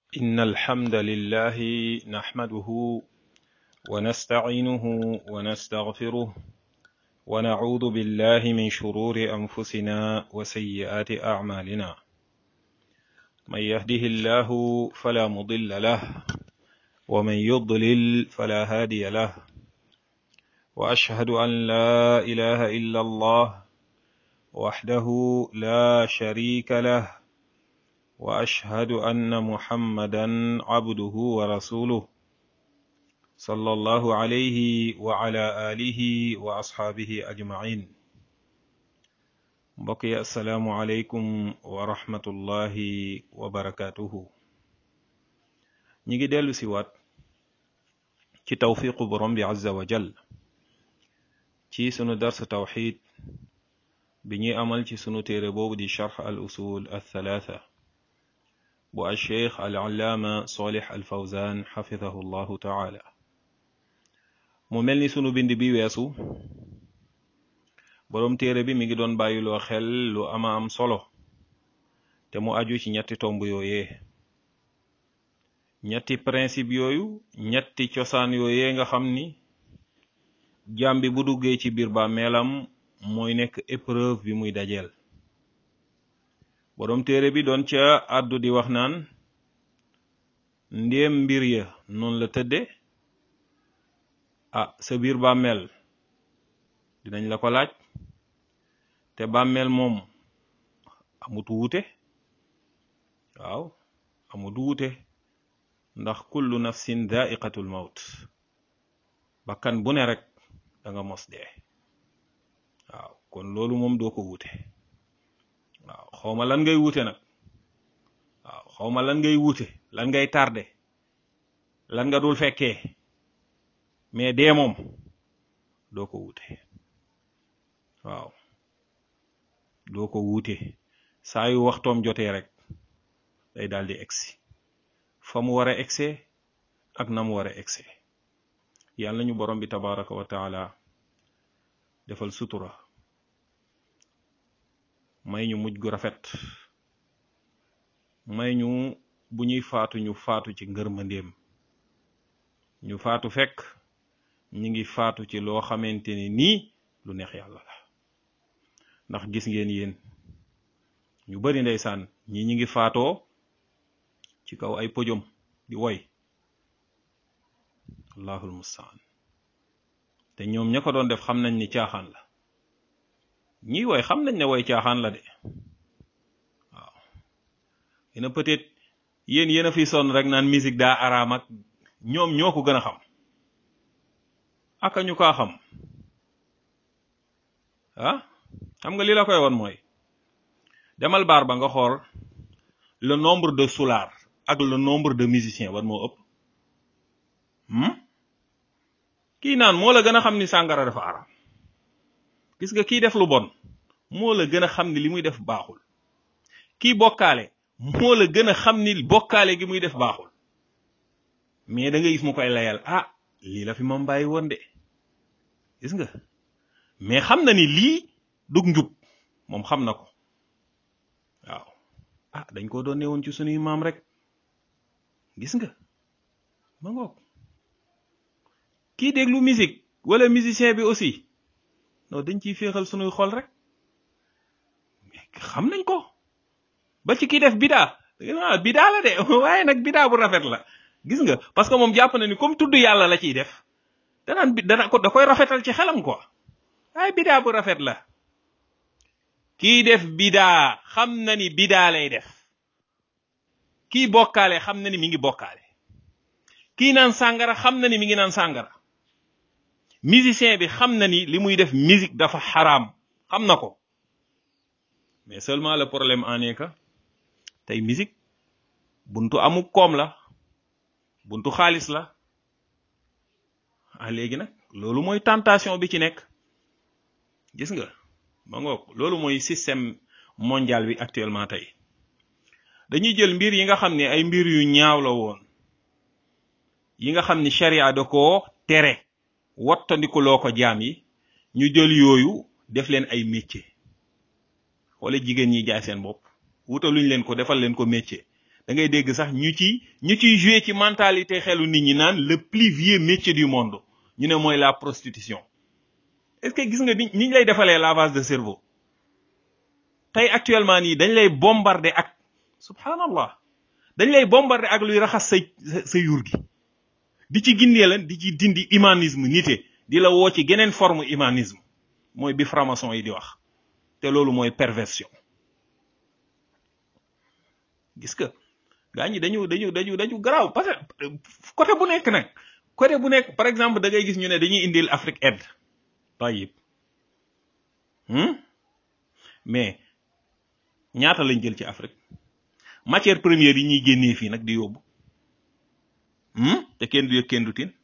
إن الحمد لله نحمده ونستعينه ونستغفره ونعوذ بالله من شرور أنفسنا وسيئات أعمالنا من يهده الله فلا مضل له ومن يضلل فلا هادي له وأشهد أن لا إله إلا الله وحده لا شريك له واشهد ان محمدا عبده ورسوله صلى الله عليه وعلى اله واصحابه اجمعين mbokk yi asalaamu aleykum wa rahmatullahi wa barakatuhu ñi ngi dellu si waat ci tawfiqu borom bi azza wa jal ci sunu dars tawxid bi ñuy amal ci sunu téere boobu di charx al usul al thalatha bu alcheikh al allaama solih al fawzan xafidahu llahu taala mu mel ni sunu bind bi weesu boroom téere bi mi ngi doon bàyyiloo xel lu ama am solo te mu aju ci ñetti tomb yooyee ñetti principe yooyu ñetti cosaan yooyee nga xam ni jaam bi bu duggee ci biir bàmmeelam mooy nekk épreuve bi muy dajeel boroom téere bi doon ca àddu di wax naan ndéem mbir ya noonu la tëdde ah sa biir bàmmeel dinañ la ko laaj te bàmmeel moom amut wuute waaw amut wuute ndax kullu nafsin dhaiqatul maut bakkan bu ne rek da nga mos dee waaw kon loolu moom doo ko wuute waaw xawma lan ngay wuute nag waaw xawma lan ngay wuute lan ngay tardé lan nga dul fekkee mais dee moom doo ko wuute waaw doo ko wuute saa yu waxtoom jotee rek day daal di egsi fa mu war a egsee ak na mu war a egsee yàlla ñu borom bi tabaraka wa taala defal sutura may ñu mujj gu rafet may ñu bu ñuy faatu ñu faatu ci ngërmandeem ñu faatu fekk ñi ngi faatu ci loo xamante ni nii lu neex yàlla la ndax gis ngeen yéen ñu bari ndeysaan ñi ñi ngi faatoo ci kaw ay pojom di woy allahul mustaan te ñoom ña ko doon def xam nañ ni caaxaan la ñii woy xam nañ ne woy caaxaan la de waaw yéena peut-être yéen yéen a fi sonn rek naan musique daa araam ak ñoom ñoo ko gën a xam aka ñu kaa xam ah xam nga li la koy woon mooy demal baar ba nga xool le nombre de soulard ak le nombre de musiciens war moo ëpp kii naan moo la gën a xam ni sàngara dafa araam gis nga kii def lu bon moo la gën a xam ni li muy def baaxul kii bokkaale moo la gën a xam ni bokkaale gi muy def baaxul mais da nga gis mu koy layal ah lii la fi moom bàyyi woon de gis nga mais xam na ni lii dug njub moom xam na ko waaw ah dañ ko doon newoon ci sunuy maam rek gis nga ma ngoog kii déglu musique wala musicien bi aussi non dañ ciy féexal sunuy xol rek xam nañ ko ba ci kii def bidaa bidaa la de waaye nag bidaa bu rafet la gis nga parce que moom jàpp na ni comme tudd yàlla la ciy def danaan bi dana ko da koy rafetal ci xelam quoi waaye bidaa bu rafet la kii def bidaa xam na ni bidaa lay def kii bokkaale xam na ni mi ngi bokkaale kii naan sàngara xam na ni mi ngi naan sàngara musicien bi xam na ni li muy def musique dafa xaraam xam na ko mais seulement le problème en est que tey musique buntu amu koom la buntu xaalis la ah léegi nag loolu mooy tentation bi ci nekk gis nga ma ngoog loolu mooy système mondial bi actuellement tey dañuy jël mbir yi nga xam ne ay mbir yu ñaaw la woon yi nga xam ni sharia da koo tere wattandikuloo ko jaam yi ñu jël yooyu def leen ay métier wala jigéen ñi jaay seen bopp wutaluñ leen ko defal leen ko métier da ngay dégg sax ñu ci ñu ciy joué ci mentalité xelu nit ñi naan le plus vieux métier du monde ñu ne mooy la prostitution est-ce que gis nga ni niñ lay defalee lavage de cerveau tey actuellement nii dañ lay bombarder ak subhanallah dañ lay bombarder ak luy raxas say sa yur gi di ci gindee lan di ci dindi humanisme nité di la woo ci geneen forme humanisme mooy bi franc-maçon yi di wax te loolu mooy perversion gis nga gaa ñi dañu dañu dañu dañu garaaw parce que côté bu nekk nag côté bu nekk par exemple da ngay gis ñu ne dañuy indil Afrique aide tayib mais ñaata lañ jël ci Afrique matière première yi ñuy génnee fii nag di yóbbu te kenn du yëg kenn du tin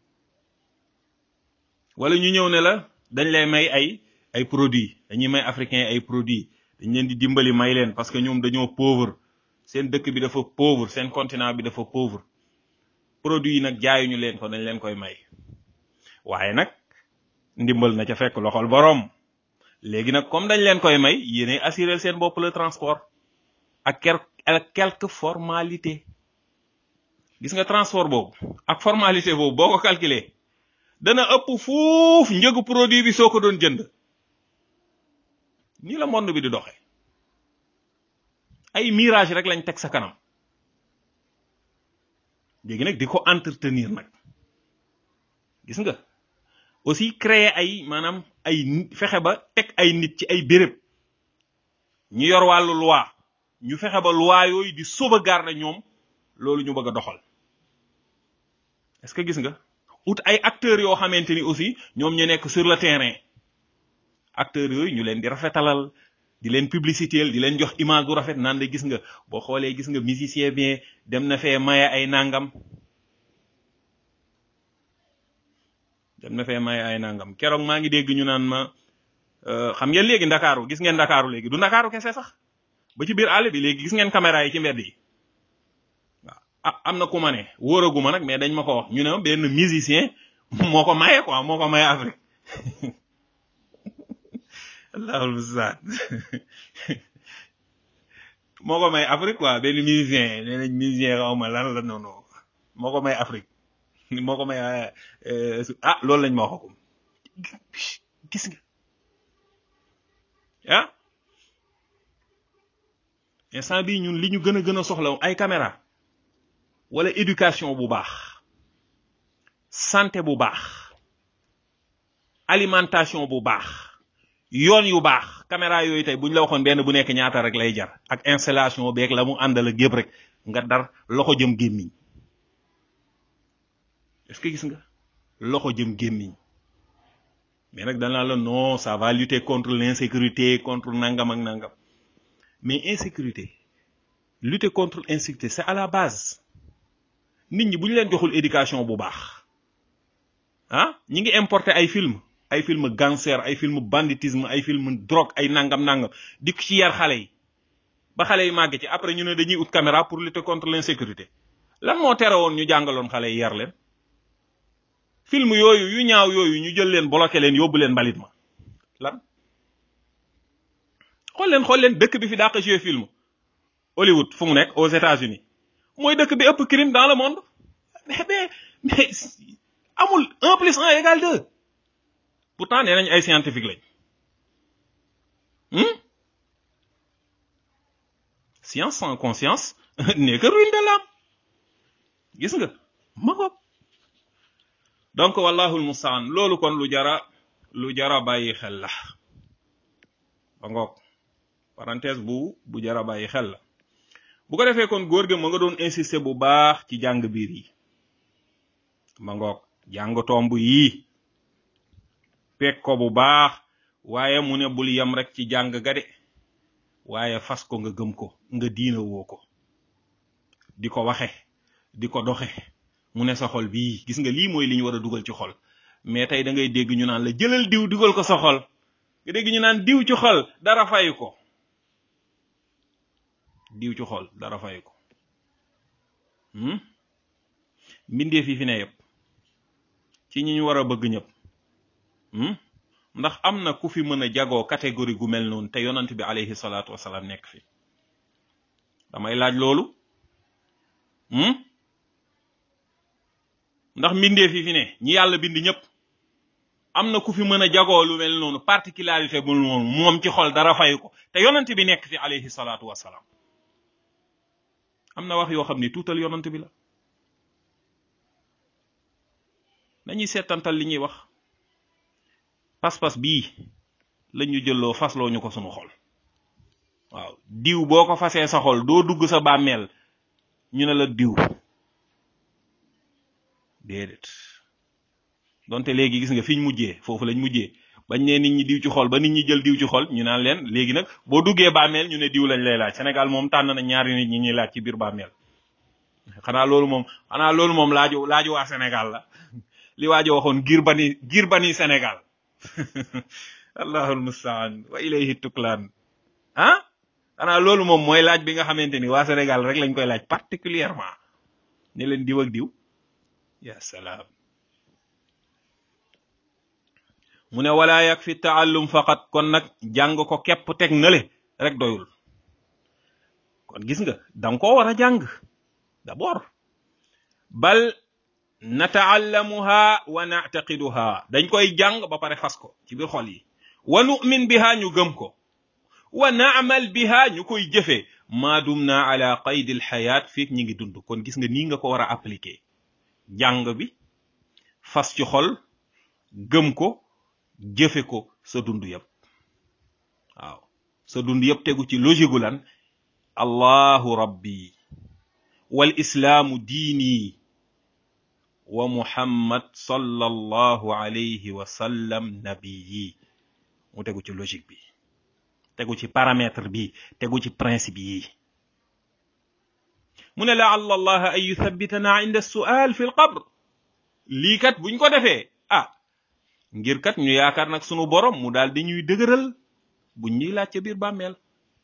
wala ñu ñëw ne la dañ lay may ay ay produits dañuy may africain ay produits dañ leen di dimbali may leen parce que ñoom dañoo pauvre seen dëkk bi dafa pauvre seen continent bi dafa pauvre produits yi nag jaayuñu leen ko dañ leen koy may waaye nag ndimbal na ca fekk loxol boroom léegi nag comme dañ leen koy may yéenay assurer seen bopp le transport ak ker ak quelques formalités gis nga transport boobu ak formalité boobu boo ko calculer dana ëpp fuuf njëgu produit bi soo ko doon jënd nii la monde bi di doxe ay mirage rek lañ teg sa kanam léegi nag di ko entretenir nag gis nga aussi créer ay maanaam ay fexe ba teg ay nit ci ay béréb ñu yor wàllu loi ñu fexe ba loi yooyu di sauvegarder ñoom loolu ñu bëgg a doxal est-ce que gis nga ut ay acteurs yoo xamante ni aussi ñoom ñu nekk sur le terrain acteurs yooyu ñu leen di rafetalal di leen publicitéel di leen jox image bu rafet naan de gis nga boo xoolee gis nga musicien bien dem na fee maye ay nangam dem na fee maye ay nangam keroog maa ngi dégg ñu naan ma xam ngeen léegi ndakaaru gis ngeen ndakaaru léegi du ndakaaru kese sax ba ci biir àll bi léegi gis ngeen caméra yi ci mbedd yi waaw ah am na ku ma ne wóoraguma nag mais dañ ma ko wax ñu ne benn musicien moo ko maye quoi moo ko maye Afrique allahul mustaan moo ko may Afrique quoi benn musicien nee nañ musicien xaw ma lan la noonu moo ko may Afrique moo ko may ah loolu lañ ma waxagum gis nga ah instant bii ñun li ñu gën a gën a soxla ay caméra wala éducation bu baax santé bu baax alimentation bu baax yoon yu baax caméra yooyu tey bu ñu la waxoon benn bu nekk ñaata rek lay jar ak installation beeg la mu àndal ak yëpp rek nga dar loxo jëm gémmiñ est-ce que gis nga loxo jëm gémmiñ mais nag danaa la non ça va lutter contre l'insécurité contre nangam ak nangam mais insécurité lutter contre insécurité c'est à la base nit ñi bu ñu leen joxul éducation bu baax ah ñi ngi importer ay film ay film gangster ay film banditisme ay film drogue ay nangam nangam di ko ci yar xale yi ba xale yi màgg ci après ñu ne dañuy ut caméra pour lutter contre l'insécurité lan moo tere woon ñu jàngaloon xale yi yar leen film yooyu yu ñaaw yooyu ñu jël leen bloqué leen yóbbu leen mbalit ma lan xool leen xool leen dëkk bi fi dàq jouer film Hollywood fu mu nekk aux États-Unis mooy dëkk bi ëpp crime dans le monde mais mais mais amul un plus un égale deux pourtant nee nañ ay scientifique lañ science sans conscience n'est que ruine de l'âme gis nga ma ko donc wallahul mustaan loolu kon lu jara lu jara bàyyi xel la ba ngoog parenthèse bu bu jara bàyyi xel la bu ko defee kon góor gi ma nga doon insister bu baax ci jàng biir yi ma ngoog jàng tomb yii pek ko bu baax waaye mu ne bul yem rek ci jàng ga de waaye fas ko nga gëm ko nga diina woo ko di ko waxe di ko doxe mu ne sa xol bii gis nga lii mooy li ñu war a dugal ci xol mais tey da ngay dégg ñu naan la jëlal diw dugal ko sa xol nga dégg ñu naan diw ci xol dara fay ko diw ci xol dara fay ko mbindee fi fi ne yëpp ci ñi ñu war a bëgg ñëpp ndax am na ku fi mën a jagoo catégorie gu mel noonu te yonant bi alayhi salaatu wasalaam nekk fi damay laaj loolu ndax mbindee fi fi ne ñi yàlla bind ñëpp am na ku fi mën a jagoo lu mel noonu particularité bu noonu moom ci xol dara fayu ko te yonent bi nekk fi alayhi salaatu wassalaam am na wax yoo xam ni tuutal yonent bi la nañuy seetantal li ñuy wax pas-pas bii lañ ñu jëlloo fasloo ñu ko sunu xol waaw diw boo ko fasee sa xol doo dugg sa bàmmeel ñu ne la diw déedéet donte léegi gis nga fi ñu mujjee foofu lañ mujjee bañ ne nit ñi diw ci xol ba nit ñi jël diw ci xol ñu naan leen léegi nag boo duggee bàmmeel ñu ne diw lañ lay laaj Sénégal moom tànn na ñaari nit ñi ñuy laaj ci biir bàmmeel xanaa loolu moom xanaa loolu moom laaju laaju waa Sénégal la li waajo waxoon giir bani giir bani Sénégal allahul mustaan wa ilayhi tuklaan ah xanaa loolu moom mooy laaj bi nga xamante ni waa Sénégal rek lañ koy laaj particulièrement ne leen diw ak diw ya salaam mu ne wala yakfi taallum faqat kon nag jàng ko képp teg nale rek doyul kon gis nga danga koo war a jàng d'abord bal nataallamuha wa nactaqiduha dañ koy jàng ba pare fas ko ci biir xol yi wa nu'min biha ñu gëm ko wa naamal biha ñu koy jëfee maa dumna ala qaydi alxayaat fiik ñi ngi dund kon gis nga nii nga ko war a appliquer jàng bi fas ci xol gëm ko jëfe ko sa dund yëpp waaw sa dund yëpp tegu ci logique gu lan allahu rabbi wal islaamu diini wa muhammad sallallahu alayhi wa sallam nabiyi mu tegu ci logique bi tegu ci paramètre bi tegu ci principe yi mu ne laalla allaha an yuthabbitana inda sual fi lqabr lii kat buñ ko defee ah ngir kat ñu yaakaar nag sunu borom mu daal di ñuy dëgëral buñ ñuy laaj ca biir bàmmeel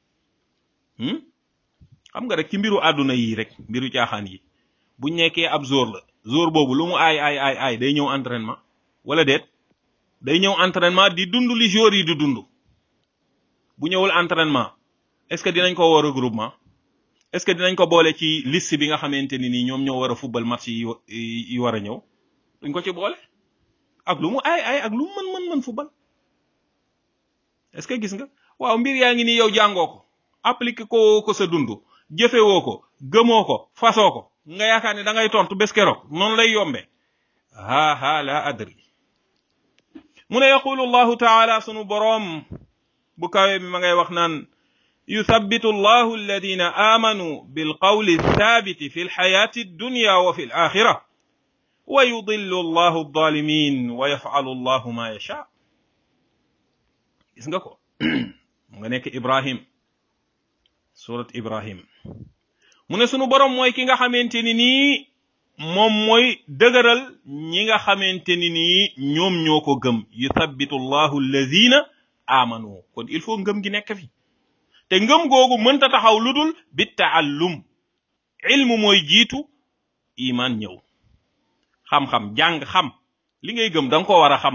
xam nga rek ci mbiru àdduna yi rek mbiru caaxaan yi buñ nekkee ab jour la jour boobu lu mu aay aay aay aay day ñëw entraînement wala déet day ñëw entraînement di dund li jour yi di dund bu ñëwul entraînement est-ce que dinañ ko woo regroupement est-ce que dinañ ko boole ci liste bi nga xamante ni nii ñoom ñoo war a football match yi yi war a ñëw duñ ko ci boole ak lu mu aay aay ak lu mu mën mën mën football est-ce que gis nga waaw mbir yaa ngi nii yow jàngoo ko appliqué ko ko sa dund jëfewoo ko gëmoo ko fasoo ko nga yaakaar ne da ngay tontu bés keroog noonu lay yombe ha ha la adri mu ne yaqulu allahu taala sunu boroom bu kawe mi ma ngay wax naan yuthabbitu allahu alladina amanu bilqawli thabiti fi lxayati addunya wa fi alaxira wa yudillu allahu aldalimin wa yafcalu allahu ma yasha gis nga ko mu nga nekk ibrahim surat ibrahim mu ne sunu borom mooy ki nga xamante ni nii moom mooy dëgëral ñi nga xamante ni nii ñoom ñoo ko gëm yuthabbitu allahu alladina amanu kon il faut ngëm gi nekk fi te ngëm googu mënta taxaw lu dul bi taallum ilmu mooy jiitu iman ñëw xam-xam jàng xam li ngay gëm da nga ko war a xam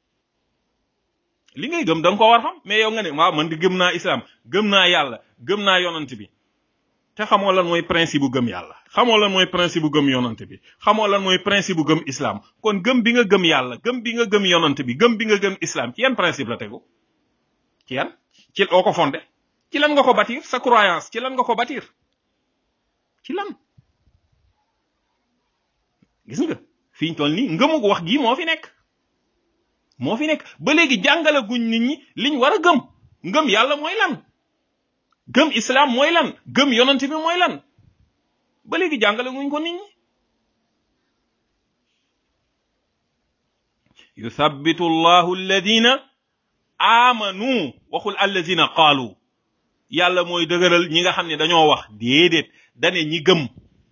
li ngay gëm da nga ko war a xam mais yow nga ne waaw man di gëm naa islam gëm naa yàlla gëm naa yonant bi te xamoo lan mooy principe bu gëm yàlla xamoo lan mooy principe bu gëm yonant bi xamoo lan mooy principe bu gëm islam kon gëm bi nga gëm yàlla gëm bi nga gëm yonant bi gëm bi nga gëm islam ci yan principe la tegu ci yan ci oo ko fondé ci lan nga ko bâtir sa croyance ci lan nga ko bâtir ci lan gis nga fi ñu toll nii ngëmug wax gii moo fi nekk moo fi nekk ba léegi jàngale guñ nit ñi liñ war a gëm ngëm yàlla mooy lan gëm islam mooy lan gëm yonent bi mooy lan ba léegi jàngale guñ ko nit ñi yuthabbitu allahu alladina amanu waxul alladina qaalu yàlla mooy dëgëral ñi nga xam ne dañoo wax déedéet dane ñi gëm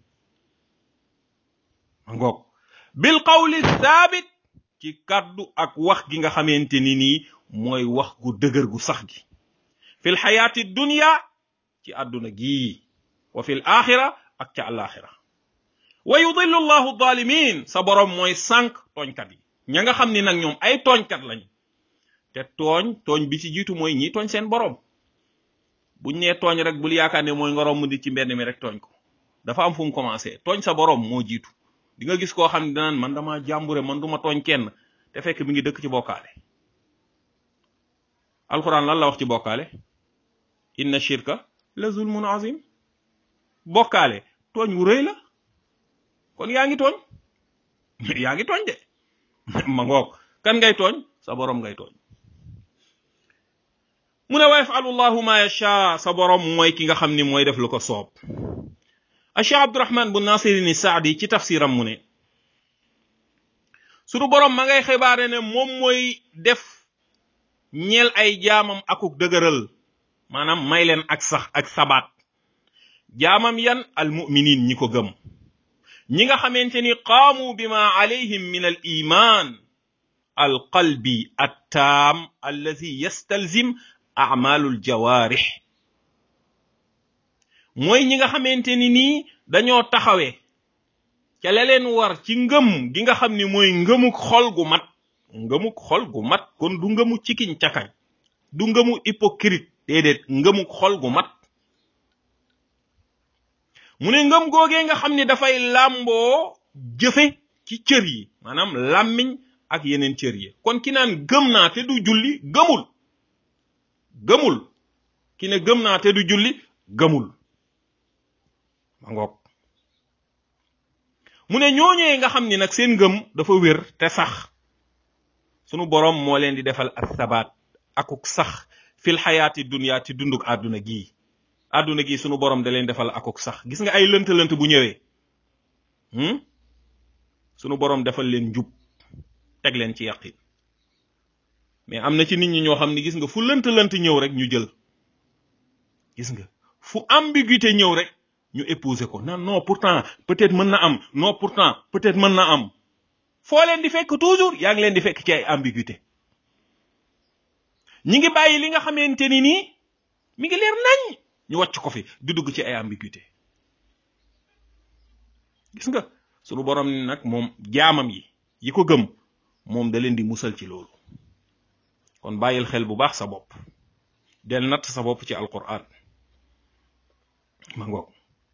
ngoog bil qawli thabit ci kàddu ak wax gi nga xamante ni nii mooy wax gu dëgër gu sax gi fil xayaati dunya ci àdduna gii wa fil axira ak ca alaxira wa yudillu allahu zalimin sa boroom mooy sànq tooñkat yi ña nga xam ni nag ñoom ay tooñkat lañ te tooñ tooñ bi ci jiitu mooy ñi tooñ seen boroom buñ nee tooñ rek bul yaakaar ne mooy nga romb di ci mbedd mi rek tooñ ko dafa am fu mu commencé tooñ sa borom moo jiitu di nga gis koo xam ne danaan man dama jàmbure man duma tooñ kenn te fekk mi ngi dëkk ci bokkaale alquran lan la wax ci bokkaale inna shirka la zulmun azim bokkaale tooñ wu rëy la kon yaa ngi tooñ yaa ngi tooñ de ma ngoog kan ngay tooñ sa borom ngay tooñ mu ne wa yafalu llahu ma yasha sa borom mooy ki nga xam ni mooy def lu ko soob a cheikh abdurahman bu nasirini saadi ci tafsiram mu ne sunu borom ma ngay xibaare ne moom mooy def ñeel ay jaamam akuk dëgëral maanaam may leen ak sax ak sabaat jaamam yan al muminin ñi ko gëm ñi nga xamante ni qaamu bima alayhim min al iman al qalbi attaam allazi yastalzim amalul jawaarix mooy ñi nga xamante ni nii dañoo taxawee ca la leen war ci ngëm gi nga xam ni mooy ngëmuk xol gu mat ngëmuk xol gu mat kon du ngëmu cikiñ cakañ du ngëmu hypocrite déedéet ngëmuk xol gu mat mu ne ngëm googee nga xam ni dafay làmboo jëfe ci cër yi maanaam làmmiñ ak yeneen cër yi kon ki naan gëm naa te du julli gëmul gëmul ki ne gëm naa te du julli gëmul ma ngoog mu ne ñooñee nga xam ni nag seen ngëm dafa wér te sax sunu boroom moo leen di defal ak sabaat akuk sax fil xayaati dunya ci dunduk àdduna gii àdduna gi sunu borom da leen defal akuk sax gis nga ay lënt-lënt bu ñëwee sunu borom defal leen njub teg leen ci yaqin mais am na ci nit ñi ñoo xam ne gis nga fu lënt-lënt ñëw rek ñu jël gis nga fu ambiguïté ñëw rek ñu épouser ko non non pourtant peut-être mën na am non pourtant peut-être mën na am foo leen di fekk toujours yaa ngi leen di fekk ci ay ambiguïté ñi ngi bàyyi li nga xamante ni nii mi ngi leer nañ ñu wàcc ko fi di dugg ci ay ambiguïté gis nga sunu borom ni nag moom jaamam yi yi ko gëm moom da leen di musal ci loolu kon bàyyil xel bu baax sa bopp del natt sa bopp ci alquran ma ngoog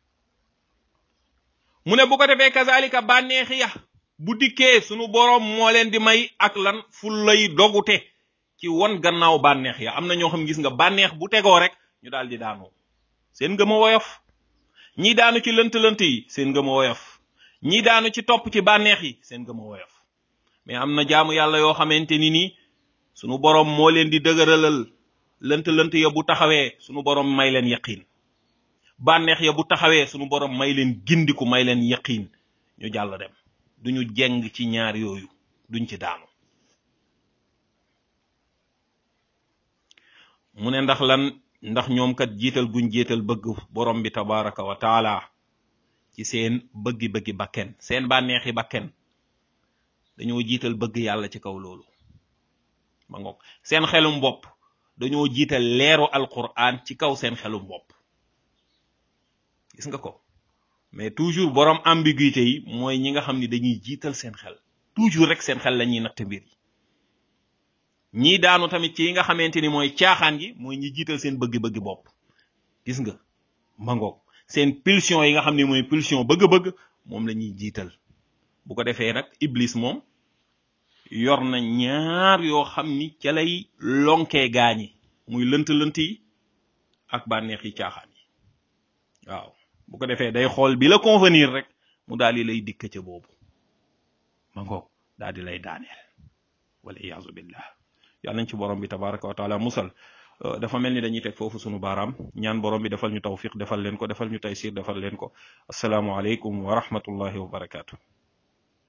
mu ne bu ko defee kazalika bànneexi ya bu dikkee sunu borom moo leen di may ak lan fu lay dogute ci won gannaaw bànneex ya am na ñoo xam gis nga bànneex bu tegoo rek ñu daal di daanu seen ngëm a woyof ñii daanu ci lënt-lënt yi seen ngëm a woyof ñii daanu ci topp ci bànneex yi seen ngëm a woyof mais am na jaamu yàlla yoo xamante ni nii sunu borom moo leen di dëgëralal lënt-lënt ya bu taxawee sunu borom may leen yaqiin bànneex ya bu taxawee sunu borom may leen gindiku may leen yaqiin ñu jàll dem duñu jeng ci ñaar yooyu duñ ci daanu mu ne ndax lan ndax ñoom kat jiital guñ jiital bëgg borom bi tabaraka wa taala ci seen bëggi-bëggi bakken seen bànneexi bakken dañoo jiital bëgg yàlla ci kaw loolu ma ngoog seen xelum bopp dañoo jiital leeru alquran ci kaw seen xelum bopp gis nga ko mais toujours borom ambiguïté yi mooy ñi nga xam ni dañuy jiital seen xel toujours rek seen xel la ñuy natt mbir yi ñii daanu tamit ci yi nga xamante ni mooy caaxaan gi mooy ñi jiital seen bëgg-bëgg bopp gis nga mangoog seen pulsion yi nga xam ne mooy pulsion bëgg-bëgg moom la ñuy jiital bu ko defee nag iblis moom yor na ñaar yoo xam ni ca lay lonkee gaañi muy lënt-lënt yi ak bànneex yi caaxaan yi waaw bu ko defee day xool bi la convenir rek mu daal di lay dikk ca boobu mangoog daal di lay daaneel wala iyaazu billah yàlla nañ ci borom bi tabaraka wa taala musal dafa mel ni dañuy teg foofu sunu baaraam ñaan borom bi defal ñu tawfiq defal leen ko defal ñu taysir defal leen ko asalaamu aleykum wa rahmatullahi wa barakaatu